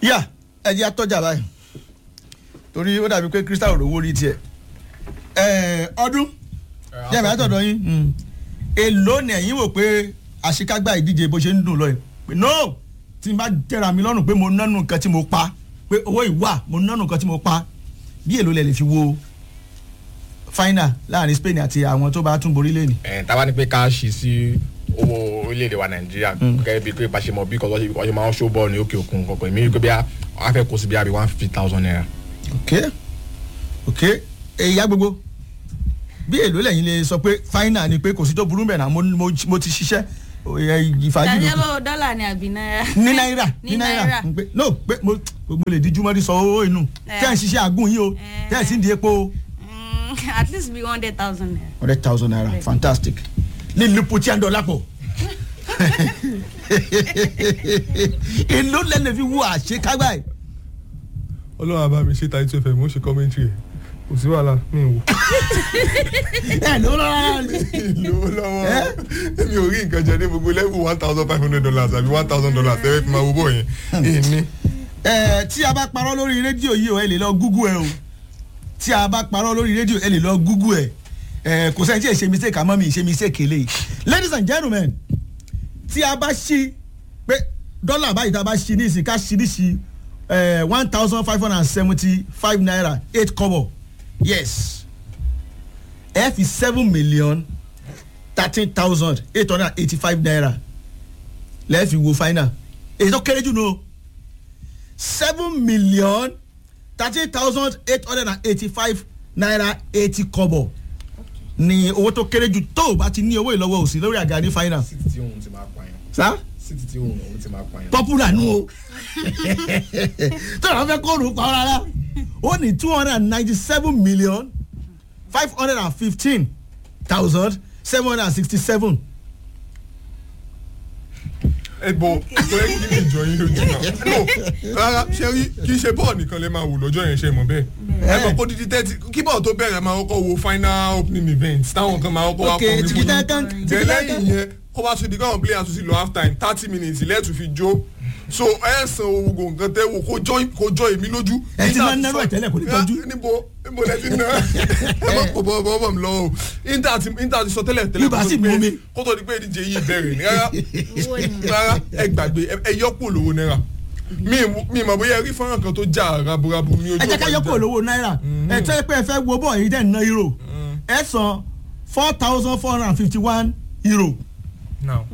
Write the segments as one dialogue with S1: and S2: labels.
S1: yà ẹ jẹ́ atọ́jà báyìí torí ó dàbí pé crystal òrówó rí tiẹ̀ ẹ̀ ọdún jẹ́mi àtọ̀dọ̀ yín èló ni ẹ̀yin wò pé àṣekágbá ìdíje bó ṣe ń dùn lọ yìí pé no tí n bá tẹ̀ra mi lọ́rùn pé mo nánú nǹkan tí mo pa pé owó ìwà mo nánú nǹkan tí mo pa bí èló lẹ lè fi wo final láàrin Spain àti àwọn tó bá tún borí lẹ́nu.
S2: ẹ̀ táwa ní pé ká ṣí sí owó orílẹ̀-èdè wa nàìjíríà gẹ́gẹ́ bíi pé pàṣẹ mọ̀ bí kò wọ́n ṣe máa ń ṣó bọ́ọ̀lù ní òkè òkun kankan èmi rí pé bí a fẹ́ kó sí bí a bí one fifty thousand naira.
S1: ok ok èyí gbogbo bí èló lẹ́yìn lè sọ pé final ni pé kò sí tó burú bẹ́ẹ̀ náà mo, mo, mo ti ṣiṣẹ́ ìfàjì ló
S3: daniel dọ́là ni àbí náírà.
S1: ní náírà ní
S3: Ní
S1: náírà
S3: náírà.
S1: pé no pé mo mo lè díjú mọ́rí sọ owó inú
S3: Eh.
S1: tẹ́ ẹ̀ ń ṣiṣẹ́ àgùn yìí o
S3: Eh.
S1: tẹ́ ẹ̀ sì ń di epo o.
S3: Mm, at least be one hundred thousand naira.
S1: hundred thousand naira
S3: Bẹ́ẹ̀.
S1: fantastic ní lupu tí a ń dọ̀ lápò. èló lẹ́nu fi wú àṣekágbá yìí.
S4: ọlọ́run àbá mi ṣe ta ètò ẹ̀fẹ̀ mo ṣe commentary ẹ̀ kò sí wàhálà mi ò wò.
S1: ẹ ló lọ́wọ́ ni.
S4: lówó lọ́wọ́ mi ò rí nǹkan jẹ ní gbogbo level one thousand five hundred dollars àbí one thousand dollars tẹ́lẹ̀ fi máa wo bọ̀ yẹn èmi.
S1: ẹ tí a bá parọ́ lórí rédíò yìí o ẹ lè lọ gúgú ẹ o tí a bá parọ́ lórí rédíò ẹ lè lọ gúgú ẹ ẹ kò sẹ́ni tí ẹ ṣe mistake àmọ́ mi ṣe mistake eléyìí ladies and gentlemen tí a bá ṣí pé dọ́là báyìí tá a bá ṣí ní ìsìn ká ṣí ní ṣí one thousand five hundred and seventy five naira eight kobo yes ẹ fi seven million thirteen thousand eight hundred and eighty five naira lẹ́ẹ̀ fi wo final èyí tó kéré jù nù o seven million thirteen thousand eight hundred and eighty-five naira eighty kobo ni owó tó kéré jù tó o bá ti ní owó ìlọ́wọ́ òsì lórí àga ní final
S2: city tí òun ti máa pa yẹn
S1: sa
S2: city tí òun òun ti máa pa yẹn.
S1: popular nu o tó o fẹ́ kóòrù pa ọ́ rárá ó ní two hundred and ninety-seven million five hundred and fifteen thousand seven hundred and sixty-seven
S4: ẹ bọ kò yẹ kí ní ìjọ yín lójú náà no rárá ṣe rí kì í ṣe bọ́ọ̀ nìkan lè máa wò lọ́jọ́ yẹn ṣe mọ̀ bẹ́ẹ̀ ẹ mọ̀ kó dídí tẹ́tí kí bọ́ọ̀ tó bẹ̀rẹ̀ máa kọ́kọ́ wo final opening event táwọn kan máa kọ́kọ́ wá
S1: ok
S4: kọrin fún
S1: tìkítà
S4: yín
S1: kan
S4: jẹ
S1: tìkítà
S4: lẹ́yìn
S1: kan
S4: yẹn kó bá tún di káwọn players tún sí lọ half time thirty minutes lẹ́ẹ̀tún fi jó so ẹ san owó nǹkan tẹ́ wò kó jọ kó jọ èmi lójú.
S1: Ẹ ti máa ń náró ẹ̀ tẹ́lẹ̀ kò ní tọ́jú.
S4: níbo níbo lẹ ti ná ẹ má kó bọ́ bọ́ bọ́ mi lọ o inter ti inter ti sọ tẹ́lẹ̀ tẹ́lẹ̀
S1: Ibà
S4: kó tó
S1: sì
S4: di pé-
S1: mú mi.
S4: kó tó di pé ìdíje yìí bẹ̀rẹ̀ ní rárá
S3: owó ni.
S4: rárá ẹ gbàgbé ẹ- ẹ yọpọ lówó náírà mi mi mọ̀ bóyá ẹ rí fọ́nrán kan tó já raburabu ní ojú
S1: ẹ jẹ́ ká
S4: ọ̀pá
S1: yọkọ̀
S4: ìjà.
S1: lówó náírà ẹ tẹ́ pé ẹ fẹ́ wo bọ́ọ̀ yìí dẹ̀ ná euro ẹ san four thousand four hundred and fifty one euro.
S4: Now,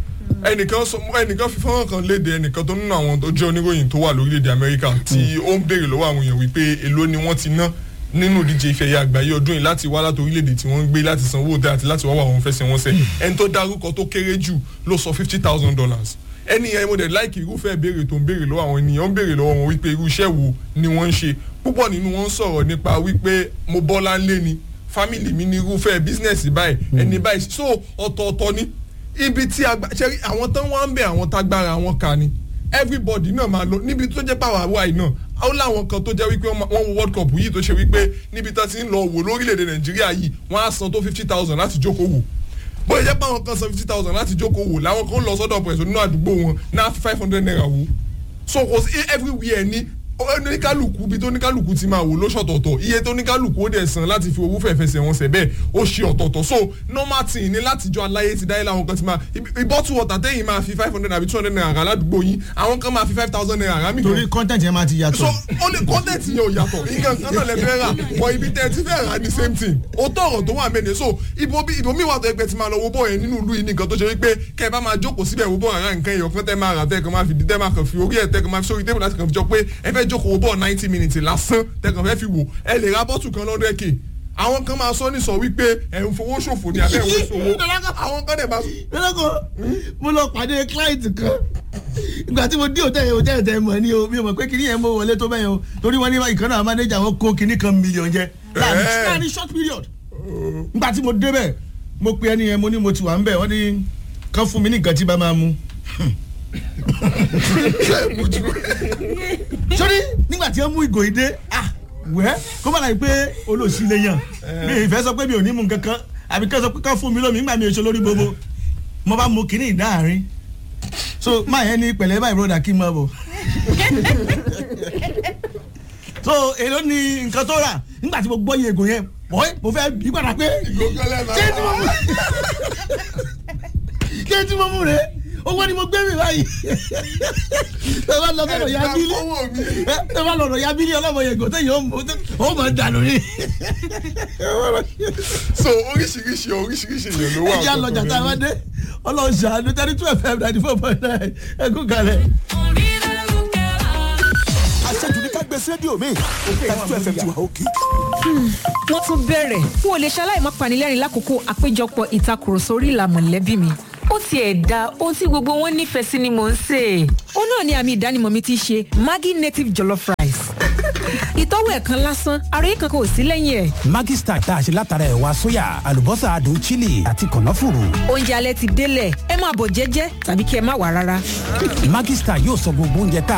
S4: ẹnìkan sọ ẹnìkan fi fọ́nrán kan léde ẹnìkan tó nínú àwọn tó jẹ́ oníròyìn tó wà lórílẹ̀‐èdè amẹ́ríkà tí ó ń béèrè lọ́wọ́ àwọn èèyàn wípé èló ni wọ́n ti ná nínú ìdíje ìfẹ̀yà àgbáyé ọdún yìí láti wá láti orílẹ̀‐èdè tí wọ́n ń gbé láti san owó òde àti láti wá wà wọn fẹsẹ̀ wọn sẹ̀ ẹni tó dárúkọ tó kéré jù ló sọ fifty thousand dollars ẹni yẹn mo dẹ̀ láìkì irúfẹ́ béèrè tó ń béèrè lọ́wọ́ àwọn ènìyàn ń béèrè lọ́wọ́ wọn wípé irú iṣẹ́ wo ni wọ́n ń ṣe púpọ̀ nínú wọn ń sọ̀rọ̀ nípa wípé mo bọ́lá ńlé ni fámìlì mi ní irúfẹ́ bísínẹ́sì báyìí ẹni báyìí so ọ̀tọ̀ọ̀tọ̀ ni ibi tí agba ṣe àwọn tán wá ń bẹ àwọn tágbára wọn kà ni everybody náà máa lọ níbi tó jẹ́ pàwọ́ àwa yìí náà ó láwọn kan tó jẹ́ wípé wọ́n wo world cup yìí tó ṣe wípé níbi tán ti ń lọ wò lórílẹ̀‐èdè nàìjíríà yìí wọ́n á san tó fifty thousand láti jókòó wò bóyá jẹ́ pé àwọn kan san fifty thousand láti jókòó wò làwọn kan lọ sọ́dọ̀ pẹ̀sọ̀ nínú àdúgbò wọn náà five hundred naira wò so kò sí everywhere ní oníkálùkù bí tó oníkálùkù ti máa wò lóṣọ̀tọ̀ọ̀tọ̀ iye tó oníkálùkù ó dẹ̀ san láti fi owó fẹ̀fẹsẹ̀ wọn sẹ̀ bẹ́ẹ̀ ó ṣe ọ̀tọ̀ọ̀tọ̀ so normal thing ni látijọ́ aláyé ti dáyé láwọn kan ti máa ìbọ́tù water tẹ́yìn máa fi five hundred àbí two hundred naira rà ládùúgbò yín àwọn kan máa fi five thousand naira rà mí kan
S1: torí content yẹn máa ti
S4: so
S1: yàtọ̀.
S4: ó lè content yẹn ò yàtọ̀ nǹkan kan náà lè fẹ́ rà wọ ibi tẹ́ ẹ ti fẹ́ rà ní same thing ó tọ̀rọ̀ tó wà mẹ́rin so ibo bí ibo mi wà tó ẹgbẹ́ ti máa lọ wo bọ́ọ̀ yẹn nínú ìlú yìí nìkan tó ṣe wípé kẹ́ ẹ bá máa jókòó síbẹ̀ wo bọ́ọ̀ rà nǹkan ẹ̀yọ̀ kan tẹ́ máa rà tẹ́ kan máa fi tẹ́ máa kàn fi orí ẹ̀ tẹ́ kan máa fi sórí tébù láti kàn fi jọ pé ẹ fẹ́ jókòó wo bọ́ọ̀ ninety minutes lásán tẹ́ kan fẹ́ fi wò ẹ lè ra bọ́tù kan lọ́dọ̀ ẹ̀kẹ́ àwọn kan máa sọ ní sọ wípé ẹ̀ ń fowó ṣòfò ní abẹ́ ìwé ṣòwò àwọn kan dẹ̀ máa
S1: lọ́kọ̀ mo lọ pàdé client kan ìgbà tí mo dé hòtẹ́ẹ̀lì hòtẹ́ẹ̀lì tẹ́ mọ̀ ni o mi ò mọ̀ pé kinní yẹn mo wọlé tó bẹ́yẹn o torí wọ́n ní ìkan náà manager wọn kó kinní kan million jẹ láàrin
S4: Eh.
S1: láàrin short period ìgbà tí mo débẹ̀ mo pe ẹni yẹn mo ní mo ti wà ń bẹ̀ wọ́n ní kán fún mi ní nǹkan tí bá máa mu sórí nígbà tí wọ́n mú ìgò ìdé ah wẹ́ kó má láì pé olóòsì lè yàn mi ì fẹ́ sọ pé mi ò ní mu nǹkan kan àbí kán sọ pé kán fún mi lómi nígbà mi ò ṣe lórí gbogbo mo bá mu kinní ìdáàrin so máa yẹn ní pẹ̀lẹ́ báyìí broda kí n máa bọ̀ so èló ni nǹkan tó rà nígbà tí mo gbọ́ iye ègò yẹn bọ́ẹ̀ mo fẹ́ bí padà pé
S4: ìgbókẹ́lẹ́
S1: ṣé tí mo mú ṣé tí mo mú rè owó ni mo gbé mi báyìí ẹ bá lọ sọ̀rọ̀ ya bílí ẹ bá lọ sọ̀rọ̀ ya bílí ọlọ́mọ yẹn kò tẹ̀yìn ó mọ̀ dànù ni.
S4: so oríṣiríṣi oríṣiríṣi èèyàn ló wà.
S1: ẹ jẹ́ àlọ́jà tá a bá dé ọlọ́run ṣàánú thirty two fm ninety four point nine ẹ kú kalẹ̀.
S5: àṣejù ní ká gbé sí rédíò mi thirty two fm ti wà òkè.
S6: wọ́n tún bẹ̀rẹ̀ n ò lè ṣaláì má panilẹ́rìn lákòókò àpéjọpọ̀ ìtakùrọ̀sọ orí ìlà mọ̀lẹ́bí mi.
S7: ó tiẹ̀ da ohun tí gbogbo wọn nífẹ̀ẹ́ sí ni mò ń sè é.
S6: ó náà ni àmì ìdánimọ̀ mi ti ṣe maggi native jollof rice. ìtọ́wò ẹ̀ kan lásán ara yìí kankan ò sí lẹ́yìn ẹ̀.
S8: Maggi Star tá a ṣe látara ẹ̀wà sóyà àlùbọ́sà adùn chili àti kànáfùrù.
S6: oúnjẹ alẹ́ ti délẹ̀ ẹ máa bọ̀ jẹ́jẹ́ tàbí kí ẹ má wà rárá.
S8: Maggi Star yóò sọ gbogbo oúnjẹ tá